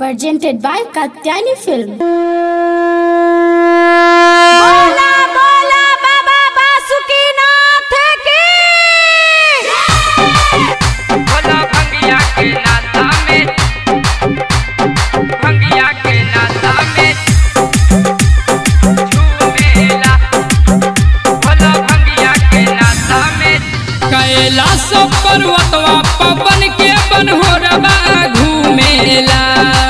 presented by Katyani Film. बोला बोला बाबा बासुकीनाथ की भोला भंगिया के नाता में भंगिया के नाता में झूमेला भोला भंगिया के नाता में कैलाश पर्वतवा पवन के बनहोरबा घूमेला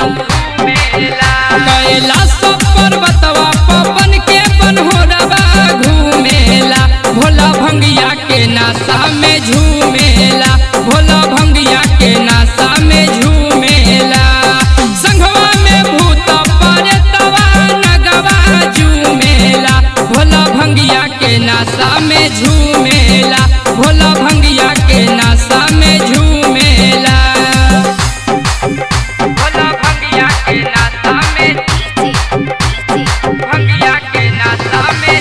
कैलाश पर्वतवा पवन के बनहोरबा घूमेला भोला भंगिया के नासा में झूमेला भोला भंगिया के नासा में झूमेला संघवा में भूत परतवा नगवा झूमेला भोला भंगिया के नासा में झूमेला भोला भंगिया के नासा में झूमेला भोला भंगिया के नासा में भंगिया के नासा में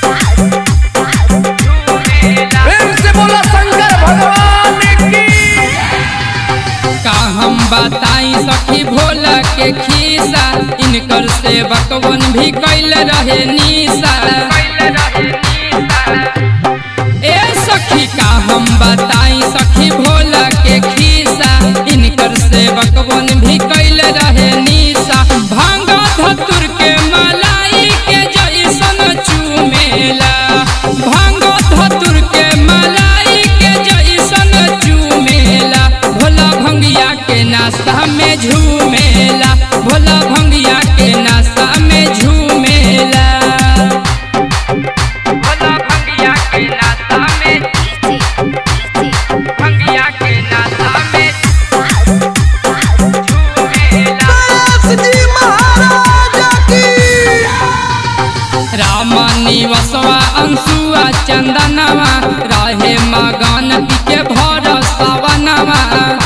झूमेला प्रेम से बोला शंकर भगवान की का हम बताई सखी भोला के खीसा इनकर सेवकवन भी कैल रहे निशा ए सखी का हम बताई सखी भोला के खीसा इनकर सेवकवन भी कैल रहे निशा भांग धतुर के मलाई के जैसन चूमेला भांग धतुर के मलाई के जैसन चूमेला भोला भंगिया के नाश्ता में झूमेला भोला भंगिया के नाश्ता में झूमेला भोला भंगिया के नाश्ता में भंगिया के नाश्ता में झूमेला जी महाराज की राम निवसवा अंशुआ चंदनवा रहे मगन के भर सवनवा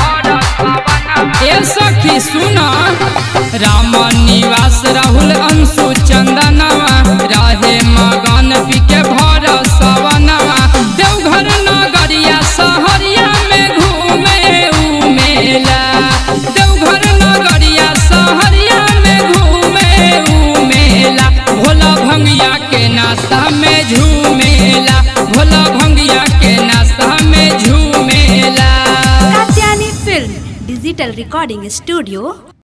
ए सखी सुना राम निवास राहुल अंशु चंदनवा रहे मगन के भर सवनवा देवघर नगरिया सहरिया में घूमे उमेला देवघर नगरिया सहरिया में घूमे उमेला भोला भंगिया के नाश्ता में झूमेला भोला भंगिया के नाश्ता में झूमेला Katyani film digital recording studio